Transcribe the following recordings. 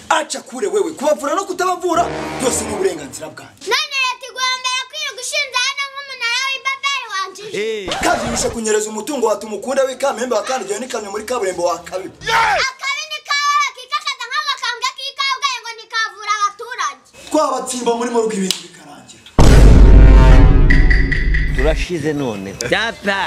aca kure wewe kubavura no kutabavura byose ni uburenganzira bwanjye none leta igombera kwirirwa ishinze hano nk'umunara w'ibabeli wanjije kandi bishe kunyereza umutungo wa tumukunda w'ikamembe wa kandi igihe n'ikamyo muri kaburimbo wa kabibi akabi ni kawe kikakaza nk'agakambwe k'ikawe ngo ntikavura abaturage twabatsimba muri morgue ibintu bikarangira turashize none data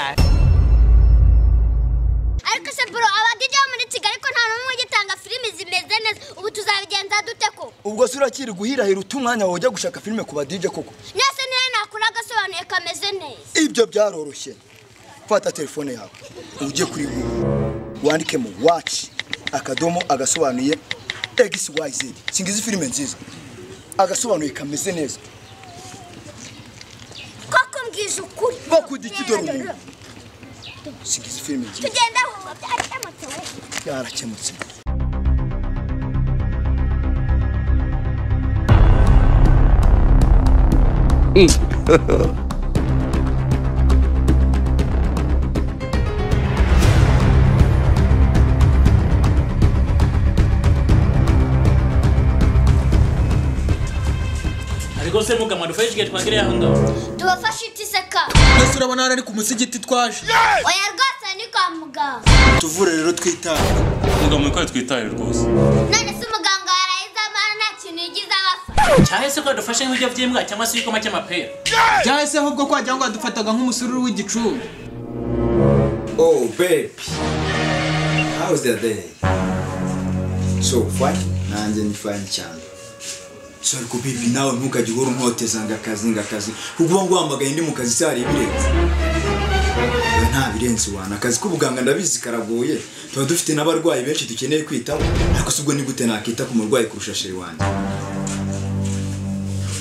ariko se bro abadije bo muri kigali ko nta n'umwe ugitanga filimi zimeze neza ubu tuzabigenza dute ko ubwo se urakiri guhirahira uta umwanya wawe ujya gushaka filime ku badije koko nese niyo nakora agasobanuye kameze neza ibyo byaroroshye fata telefone yawe ujye kuri google wandike mu watch akadomo agasobanuye xyz singizi filime nziza agasobanuye kameze neza koko mbwije ukuri bakudiki dore umuntu singizi filime nziza tugenda humva byarakemutse we byarakemutse ariko se mukamara ufashe igihe twagere aho ngaho tubafashe itiseka mbese urabona hano ari ku musigiti twaje oya rwose ni kwa muganga tuvure rero twitaye mugabo ko twitaye rwose none se umuganga yarahize amara nta kintu yigize abasa cyangwa se ko dufashe nk'ibyo by'imbwa cyangwa se ibikoma cy'amapera byahise ahubwo ko wagira ngo badufataga nk'umusururu w'igicucu Oh, baby. How's the day? So fine? Nanjye ni fine cyane. so ariko bibi nawe ntukajya uhora unkoteza ngo akazi ngo akazi kuko uba nguhamagaye ndi mu kazi cyari ibirenze we nta birenze wana akazi k'ubuganga ndabizi karagoye tuba dufite n'abarwayi benshi dukeneye kwitaho ariko si ubwo ni gute nakita ku murwayi kurusha sheri wanjye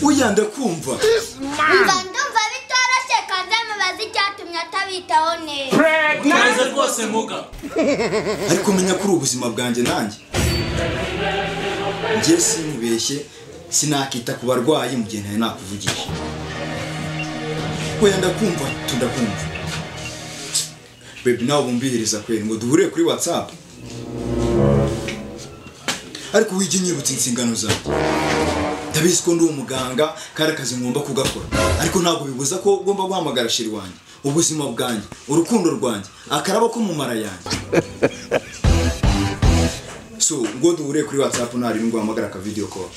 uya ndakumva umva ndumva bitoroshye kandi amubaza icyatumye atabitaho neza neza rwose muga ariko menya ko uri ubuzima bwanjye nanjye njye sinibeshye sinakita ku barwayi mu gihe ntari nakuvugisha wenda kumva tudakumva bebi nawe bumvihiriza kweri ngo duhure kuri watsapu ariko wige nyibutse inshingano zawe ndabizi ko ndi umuganga kandi akazi ngomba kugakora ariko ntabwo bibuza ko ugomba guhamagara shiri wanjye ubuzima bwanjye urukundo rwanjye akaraba ko mu mara yanjye so ngo duhure kuri watsapu ntari ngo uhamagara aka video call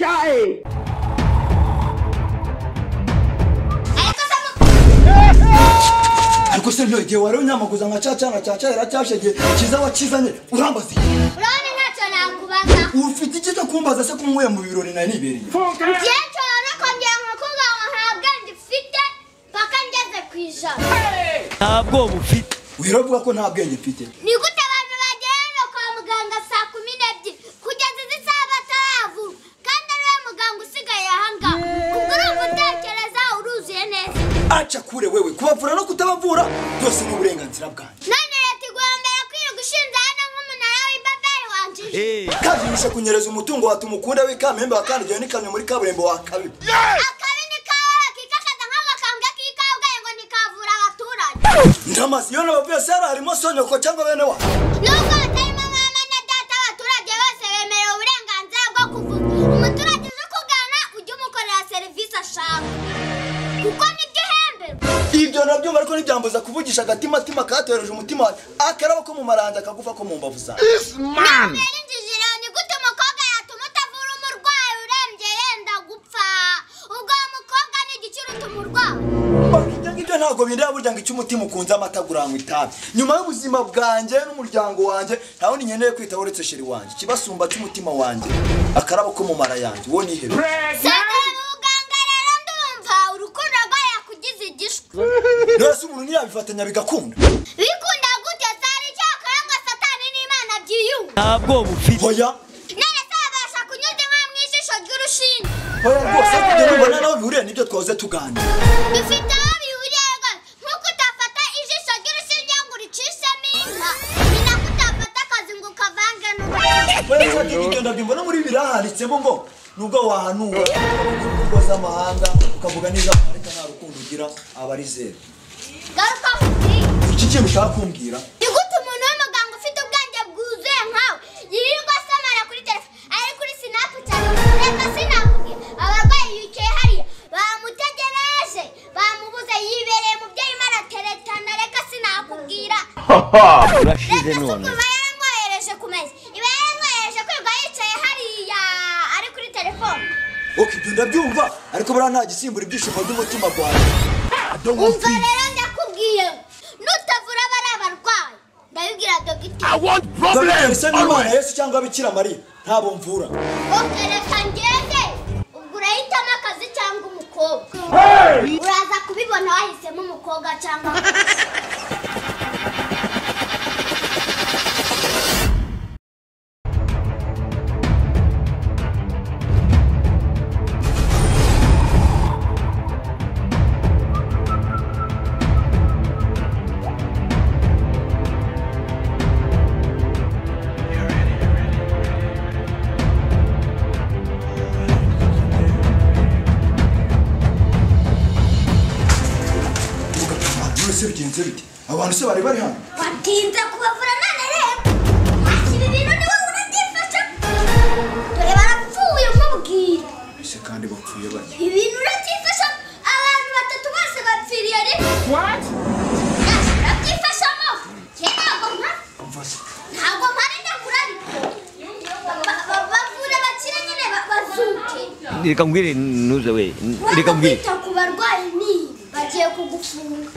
ariko se mu ariko se ntigihe wari unyamaguza nka caca na caca iracyashegeye kiza wakizanye urambaza iki urabona ntacyo nakubaza ufite iki cyo kumbaza se kumwuye mu birori nari nibereye njye nshobora no kongera umukobwa wawe nta bwenge ufite mpaka ngeze ku ijana ntabwo bufite wiravuga ko nta bwenge mfite ni gute abantu bagera hano kwa muganga saa kumi n'ebyiri kugeza izi saha bataravura kandi ari we muganga usigaye ahangaha ubwo urumva utekereza uruzuye neza aca kure wewe kubavura no kutabavura byose ni uburenganzira bwanjye none leta igombera kwirirwa ishinze hano nk'umunara w'ibabeli wanjije kandi bishe kunyereza umutungo wa tumukunda w'ikamembe wa kandi igihe n'ikamyo muri kaburimbo wa kabibi akabi ni kawe kikakaza nk'agakambwe k'ikawe ngo ntikavura abaturage ndamazi iyo nabavuye se yari harimo sonyoko cyangwa bene wa nubwo hatarimo mama na data abaturage bose bemerewe uburenganzira bwo kuvuga umuturage uje kugana ujye umukorera serivisi ashaka kuko nibyo uhemberwa ibyo nabyumva ariko ntibyambuza kuvugisha agatimatima katohereje umutima wanjye akaraba ko mu maranja akagufa ko mu mbavu zawe kubera injiji rero ni gute umukobwa yatuma utavura umurwayi urembye yenda gupfa ubwo uwo mukobwa ni igiciro utuma urwara ibyo ngibyo ntabwo bindeba burya ngo icyo umutima ukunze amata guranywa itabi nyuma y'ubuzima bwanjye n'umuryango wanjye nta wundi nkeneye kwitaho uretse sheri wanjye ikibasumba cy'umutima wanjye akarabo ko mu mara yanjye uwo nihebe sendera mu buganga rero ndumva urukundo rwawe yakugize igishwi rero se umuntu ntiyabifatanya bigakunda bikunda gute sari icyakora ngo satani n'imana byiyunge ntabwo bufite hoya none se babasha kunyuza inka mu ijisho ry'urushinge hoya rwose ariko ibyo nubona nawe bihuriye n'ibyo twahoze tuganira bifite aho bihuriye rwose nk'uko utafata ijisho ry'urushinge ngo uricishemo inka ni nako utafata akazi ngo ukavange n'uruhu hoya se ibyo ngibyo ndabyumva no muri biriya handitsemo ngo nubwo wahanuwe ingo z'amahanga ukavuga neza ariko nta rukundo ugira aba ari zeru garuka nkubwire iki kintu ushaka kumbwira ni gute umuntu w'umuganga ufite ubwenge bwuzuye nkawe yirirwa asamara kuri telefone ari kuri sinapu cyane reka urashize si none kuva yaramwohereje ku meza iba yaramwohereje kwirirwa yicaye hariya ari kuri telefone oke ibyo ndabyumva ariko buriya nta gisimbura ibyishimo by'umutima gwanjye umva rero ndakubwiye nutavura bari abarwayi ndabibwira dogiteri ndabitse n'imana yesu cyangwa bikira mariya ntabwo mvura oke reka ngende ubwo urahitamo akazi cyangwa umukobwa uraza kubibona wahisemo umukobwa cyangwa none se bigenze bite abantu se bari bari hano watinze kubavura none rero wakira ibintu ni wowe urabyifasha dore barapfuye mubwira ese kandi bapfuye bake ibintu urabyifasha abantu batatu bose bapfiriye rimwe Yes, urabyifashamo kera ntabwo mpari ntabwo mpari ndakura ariko Ba- ba- bavure bakire nyine ba- bazuke reka mbwire ntuze we reka waba mbwire kwita ku barwayi ni bagiye kugufunga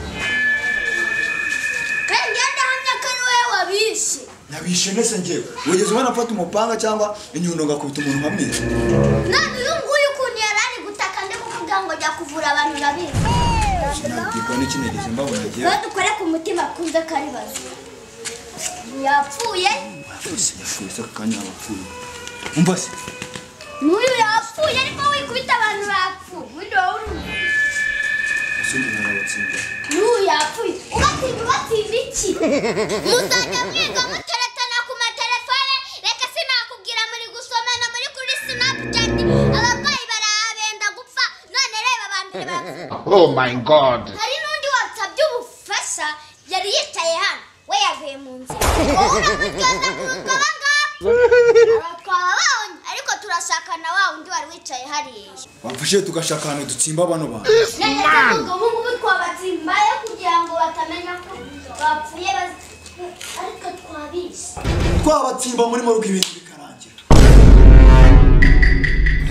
kandi iyo ndahamya ko ari wowe wabishe nabishe ndetse ngewe wigeze ubona mfata umupanga cyangwa inyundo ngakubita umuntu nkamwica none uyu nguyu ukuntu yari ari gutaka ndi kuvuga ngo ajya kuvura abantu babizi sinabwirwa n'ikinegeze mbabona ngewe niba dukore ku mutima kunze kari bazura yapfuye wese yapfuye se akanya abapfuye umva se n'uyu yapfuye ariko wikubita abantu bapfuye undi wowe uri- asundi narabatsinda n'uyu yapfuye ubatsinda ubatsinda iki muzajya mwiga muteretana ku matelefone reka sinakubwira muri gusomana muri kuri sinapuchati abarwayi barabenda gupfa none reba abambere barapfuye Oh my god. hari n'undi wasabye ubufasha yari yicaye hano we yavuye mu nzira wowe uramutyoza kurusha abangaba aba twaba bawundi ariko turashaka na wa wundi wari wicaye hariya bamfashije tugashaka ahantu dutsimba bano bantu nageze ngo ubu ngubu twabatsimbayo kugira ngo batamenya ko bapfuye bazi ariko twabishe twabatsimba muri morgue ibintu bikarangira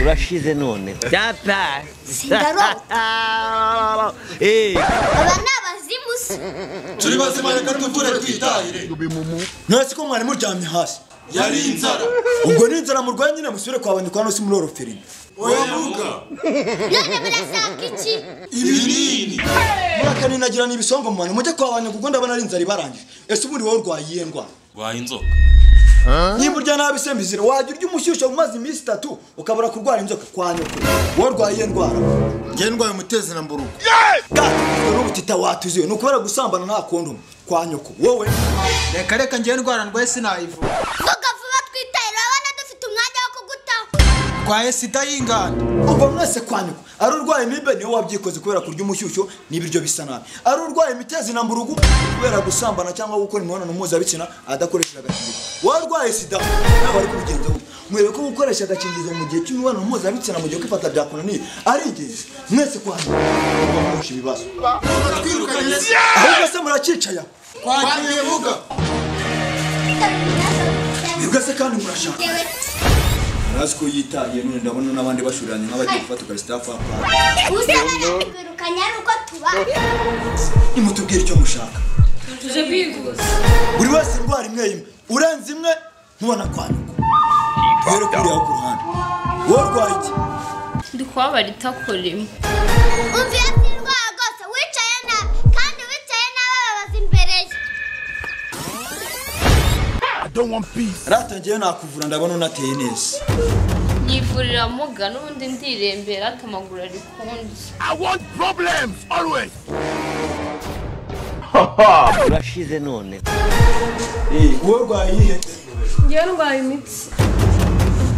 urashize none data Sindarota. Eh, aba ni abazimu se turi bazima reka tuvure twitahire ntasi ko mwari muryamye hasi yari inzara ubwo ni inzara murwaye nyine musubire kwa banyikwa hano si muri oroferine oyamuga none murashaka iki ibinini murakaninagira ni ibisongo mu bantu mujye kwa banyu kuko ndabona ari inzara ibarangije ese ubundi wowe urwaye iyihe ndwara waye inzoka nimba urya nabi se mbizire wajya urya umushyushyu umaze iminsi itatu ukabura kurwara inzoka kwa nyoko wowe urwaye iyihe ndwara Njye ndwaye umutezi na mburugu. gato n'ubutita watuziwe ni ukubera gusambana nta kondomu kwa nyoko wowe reka reka ngewe ndwara ndwaye sinayivura vuga vuba twitaye urabona dufite umwanya wo kugutaho ndwaye sida y'inganda uva mwese kwa nyoko ari urwaye amibe niwe wabyikoze kubera kurya umushyushyu n'ibiryo bisa nabi ari urwaye imitezi na mburugu kubera gusambana cyangwa gukora imibonano mpuzabitsina adakoresha agakingirizo wowe urwaye sida ntabwo ari kubigenza gutya mwereke ko gukoresha agakingirizo mu gihe cy'imibonano mpuzabitsina mu gihe kwifata byakunaniye ari ingenzi mwese kwa nyoko muba mwuje ibibazo ahubwo se muracyicaye aho mwebwe se kandi murashaka ntazi ko yitaye none ndabona n'abandi bashoreranye nk'abagiye gufata ugasitafu hapana usaba nakwirukanye ari uko tuba nimutubwire icyo mushaka buri wese indwara imwe imwe urenze imwe ntubona kwanuka duhere kuriya ku ruhande wowe urwaye iki ndi kubabara itakoremo umvira sindwara rwose wicaye nabi kandi wicaye nabi ababaza imbere ye aratangiye nakuvura ndabona unateye neza nivurira muga n'ubundi ndirembera ati amaguru ari kunze urashize none wowe urwaye iyihe ngewe ndwaye imitsi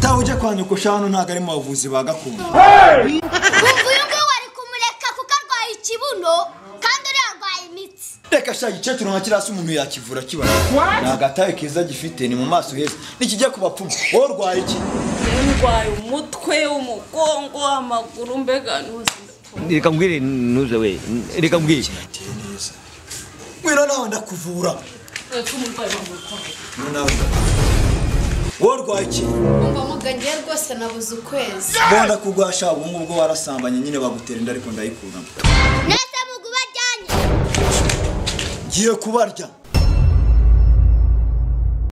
tawe ujya kwa nyoko shano ntabwo ari mu bavuzi ba gakondo umva uyu nguyu wari kumureka kuko arwaye ikibuno kandi uriya arwaye imitsi reka sha igikecuru nka kirasi umuntu yakivura kibara ni agataye keza gifite ni mu maso heza nikijya ku bapfumu wowe urwaye iki ngewe ndwaye umutwe umugongo amaguru mbega n'ubuzima reka mbwire ntuze we reka mbwire mwira nawe ndakuvura twese umurwayi bamurwaye nawe wowe rwaki umva muga ngewe rwose nabuze ukwezi bonda kugwasha ubu ngubwo warasambanye nyine bagutera inda ariko ndayikuramo nese mugu bajyanye ngiye kubarya